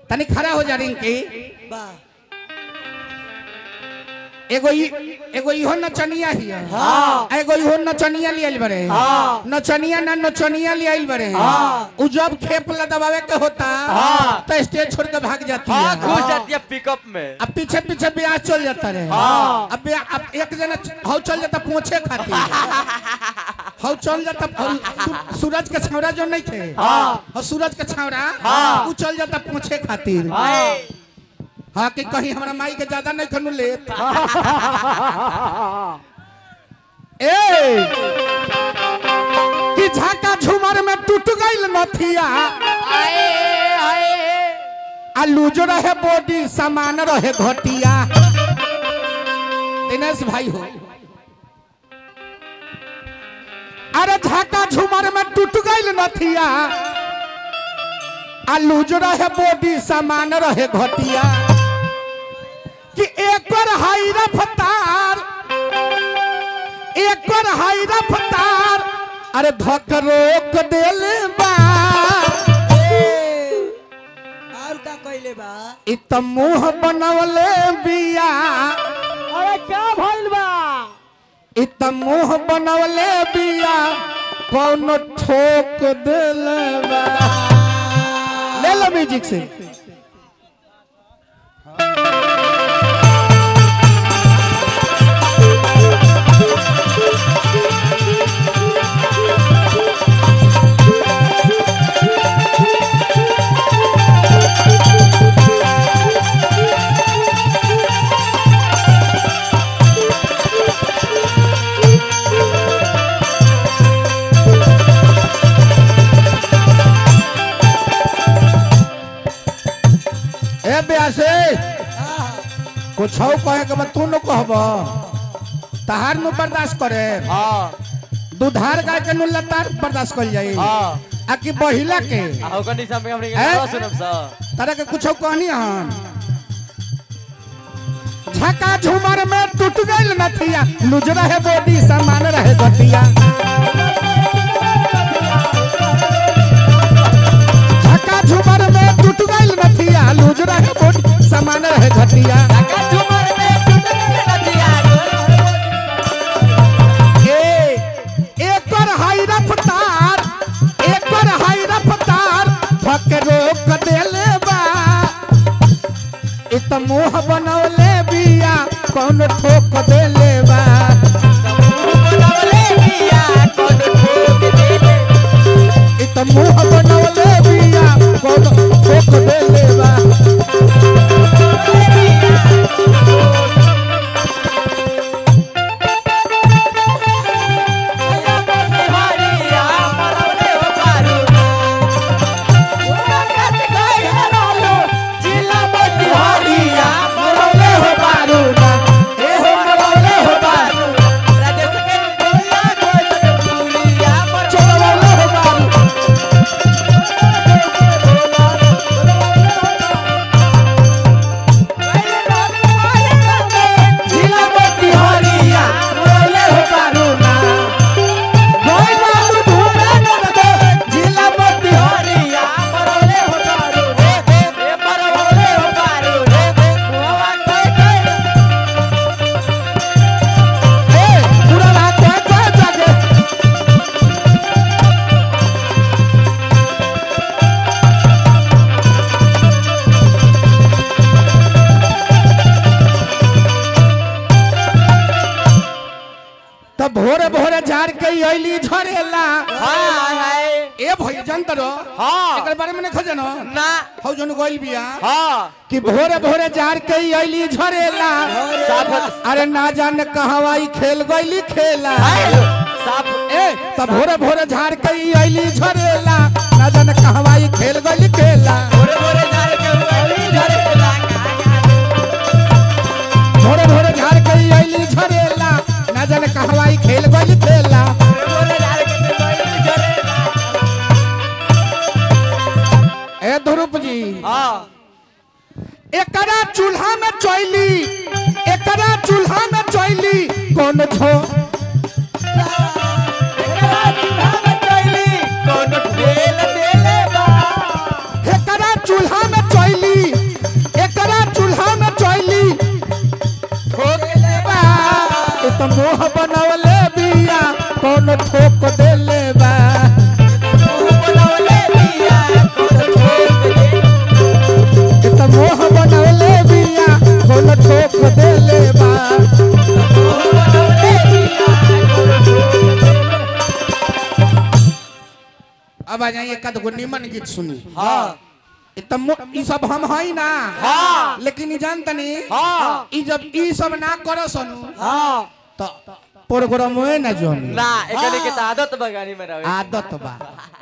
तनी खड़ा हो जा रिंकी वाह एगो ई एगो इहो नचनिया ही है हाँ। एगो इहो नचनिया लियल बरे हाँ। नचनिया ना नचनिया लियल बरे हाँ। उ जब खेप दबावे के होता हाँ। तो स्टेज छोड़ के भाग जाती हाँ है घुस जाती है पिकअप में अब पीछे पीछे ब्यास चल जाता रहे हाँ। अब ब्या- अब एक जना हौ चल जाता पूछे खातिर हौ चल जाता हौ सू- सूरज के छावरा जो नहीं थे हाँ। हौ सूरज के छावरा हाँ। उ चल जाता पूछे खातिर हाँ हाँ कि कहीं हमारा माई के ज्यादा नहीं खनु ले ए कि झाका झूमर में टूट गइल नथिया आ लूजो रहे बॉडी सामान रहे घटिया दिनेश भाई हो अरे झाका झूमर में टूट गइल नथिया आ लूज रहे बॉडी सामान रहे घटिया कि एकर हाई रफ्तार एकर हाई रफ्तार अरे धक रोक देले बा और का कइले बा इ त मुंह बनवले बिया अरे क्या भइल बा इ त मुंह बनवले बिया कौन ठोक देले बा ले लो म्यूजिक से ए ब्यासे हाँ कुछ कहे के बाद तू न कहब तहार नु बर्दाश्त करे हाँ दुधार गाय के नु लतार बर्दाश्त कर जाई हाँ आ कि बहिला के आ होकर निशा में हमने हैं? गाना सुनब सा तारा के कुछ कहनी हन झका झूमर में टूट गइल नथिया लुज रहे बॉडी सामान रहे गटिया झका झूमर में टूट गइल नथिया लुज रहे बॉडी सामान रहे घटिया ए एकर हाई रफ्तार एकर हाई रफ्तार थक रोक देले बा इत मुंह बनौले बिया कौन ठोक देले बा इत मुंह बनौले बिया कौन ठोक देले बा मरौले हो बारूदा ए हो मरौले हो बारूदा चोरौले हो बारूदा जिला मोती हरिया मरौले हो बारूदा गोई बालू धूरा ननदो जिला मोती हरिया मरौले हो बारूदा ए पूरा रात कोई कोई जागे तब भोरे भोरे झाड़ के अइली झरेला ए भई जानत रहो हाँ। एकर बारे में नहीं खजनो ना हौ जन गइल बिया हाँ कि भोरे भोरे झाड़ के अइली झरेला साफ अरे ना जाने कहवा ई खेल गइली खेला साफ ए तब भोरे भोरे झाड़ के अइली झरेला ना जाने कहवा ई खेल गइली खेला भोरे भोरे झाड़ के उगली झरेला भोरे भोरे झाड़ के अइली झरेला ना जाने कहवा ई खेल गइली खेला भोरे भोरे झाड़ के उगली झरेला ए ध्रुप जी हाँ एकरा चूल्हा में चोइली एकरा चूल्हा में चोइली कौन छो कौन ठेल देले बा एकरा चूल्हा में चोइली कोनो ठोक देले बा बनवले दिया कोनो ठोक दे ए त मोह बनवले बिया कोनो ठोक देले बा बनवले दिया कोनो ठोक दे अब आ जाइए एकाध गो निमन गीत सुनी हाँ ई त मो- ई सब हम हई ना हाँ लेकिन ई जानतनी हाँ ई जब ई सब ना करो सनु हाँ तो प्रोग्राम में ना जोनी ना एकने के त आदत बगानी में रहे आदत बा